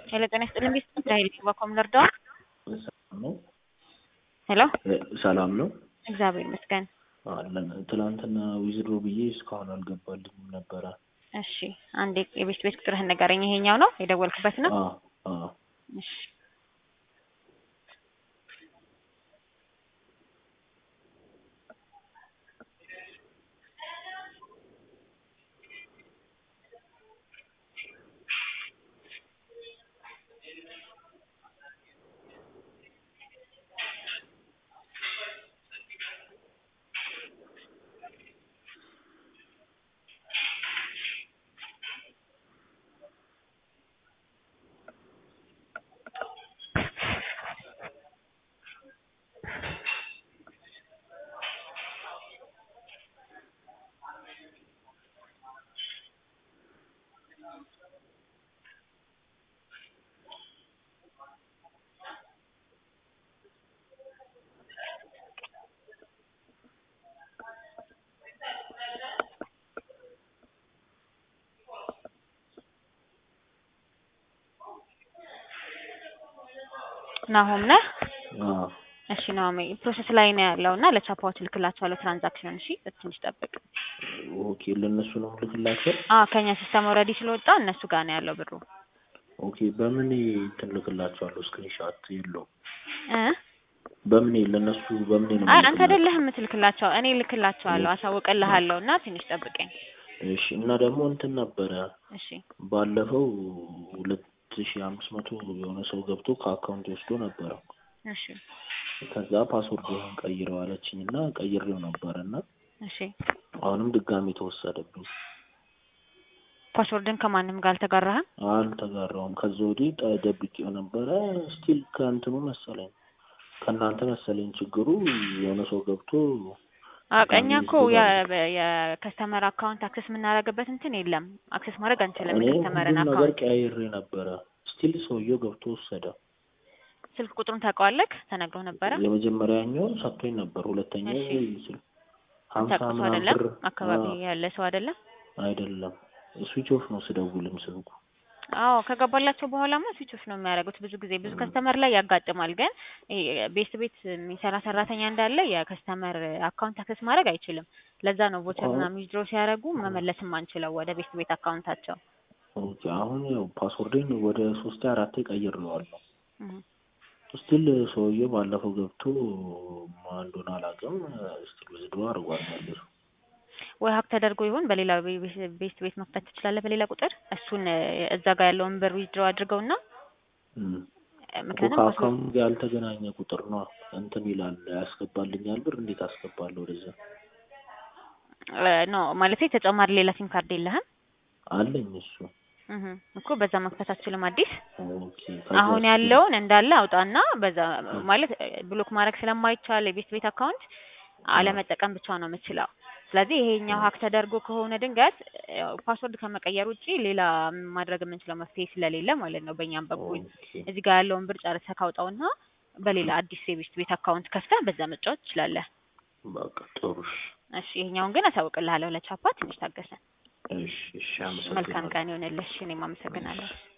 ሄሎ ጤና ይስጥልኝ ቤት ራሄል ባኮም ልርዳው? ሰላም ነው። ሄሎ ሰላም ነው እግዚአብሔር ይመስገን። አለን። ትናንትና ዊዝድሮ ብዬ እስካሁን አልገባልኝም ነበረ። እሺ አንዴ የቤት ቤት ቁጥርህን ንገረኝ። ይሄኛው ነው የደወልክበት ነው? አዎ አዎ። እሺ ናሆም ነህ? አዎ እሺ ናሆም ፕሮሰስ ላይ ነው ያለው እና ለቻፓዎች ልክላቸዋለሁ ትራንዛክሽን። እሺ ትንሽ ጠብቅ። ኦኬ። ለእነሱ ነው ልክላቸው? አዎ ከኛ ሲስተም ኦልሬዲ ስለወጣ እነሱ ጋር ነው ያለው ብሩ። ኦኬ። በምን እንትን ልክላቸዋለሁ? ስክሪንሻት የለውም። እ በምን ለእነሱ በምን ነው አይ አንተ የምልክላቸው? አይደለህም የምትልክላቸው፣ እኔ ልክላቸዋለሁ። አሳውቅልሃለሁ እና ትንሽ ጠብቀኝ። እሺ። እና ደግሞ እንትን ነበረ እሺ ባለፈው ሁለት ሺ አምስት መቶ የሆነ ሰው ገብቶ ከአካውንት ወስዶ ነበረ። እሺ ከዛ ፓስወርድህን ቀይረው አለችኝ እና ቀይሬው ነበረ እና እሺ አሁንም ድጋሚ ተወሰደብኝ። ፓስወርድን ከማንም ጋር አልተጋራህም? አልተጋራውም። ከዛ ወዲህ ጠ- ደብቄው ነበረ። ስቲል ከእንትኑ መሰለኝ ከእናንተ መሰለኝ ችግሩ የሆነ ሰው ገብቶ አዎ ድጋሚ እኛ እኮ ወስዶ የ- የከስተመር አካውንት አክሰስ የምናደርግበት እንትን የለም። አክሰስ ማድረግ አንችልም እኔ የከስተመርን ሁሉም ነገር አካውንት። ቀያይሬ ነበረ። ስቲል ሰውየው ገብቶ ወሰደ። ስልክ ቁጥሩን ታውቀዋለህ? ተነግሮ ነበረ? የመጀመሪያኛውን ሰጥቶኝ ነበር። ሁለተኛው እሺ። ስል ሀምሳ ታውቀው ሰው ምናምን አይደለም? ብር አካባቢ አዎ፣ ያለ ሰው አይደለም? አይደለም ስዊች ኦፍ ነው ስደውልም ስልኩ። አዎ ከገባላቸው በኋላማ ስዊች ኦፍ ነው የሚያደርጉት። ብዙ ጊዜ ብዙ ከስተመር ላይ ያጋጥማል። ግን ይሄ ቤት ቤት የሚሰራ ሰራተኛ እንዳለ የከስተመር አካውንት አክሰስ ማድረግ አይችልም። ለዛ ነው ቮቸር አዎ። ምናምን ዊዝድሮ ሲያደርጉ መመለስም አንችለው ወደ ቤት ቤት አካውንታቸው። ኦኬ። አሁን ያው ፓስወርዴን ወደ ሶስቴ አራቴ ቀይሬዋለሁ። እህ። ስቲል ሰውየው ባለፈው ገብቶ ማን እንደሆነ አላውቅም። ስቲል ዊዝድሮ አድርጓል መልሶ። ወይ ሀክ ተደርጎ ይሁን በሌላ ቤ- ቤት ቤት ቤት መክፈት ትችላለህ። በሌላ ቁጥር እሱን እ፣ እዛ ጋር ያለውን ብር ዊዝድሮ አድርገውና እም። እ፣ እኮ ምክንያቱም ፓስወርድ ከአካውንት ጋር ያልተገናኘ ቁጥር ነው እንትን ይላል። ያስገባልኛል ብር እንዴት አስገባለሁ ወደዛ? ኖ ማለት ተጨማሪ ሌላ ሲም ካርድ የለህም? አለኝ እሱ። እህ እኮ በዛ መክፈት አትችልም። አዲስ ኦኬ። አሁን ከዛ ያለውን እንዳለ አውጣና በዛ ማለት እ፣ ብሎክ ማድረግ ስለማይቻል የቤት ቤት አካውንት አለመጠቀም ብቻ ነው የምችለው። ስለዚህ ይሄኛው ሀክ ተደርጎ ከሆነ ድንገት ያው ፓስወርድ ከመቀየር ውጪ ሌላ ማድረግ የምንችለው መፍትሄ ስለሌለ ማለት ነው በእኛም በኩል ኦኬ። እዚህ ጋር ያለውን ብር ጨርሰህ ካውጣውና በሌላ አዲስ የቤት ቤት አካውንት ከፍተህ በዛ መጫወት ትችላለህ። በቃ ጥሩ። እሺ። እሺ ይሄኛውን ግን አሳውቅልሃለሁ ለቻፓ ትንሽ ታገሰን። እሺ፣ እሺ። መልካም አመሰግናለሁ። ቀን ይሆንልሽ። እኔም አመሰግናለሁ።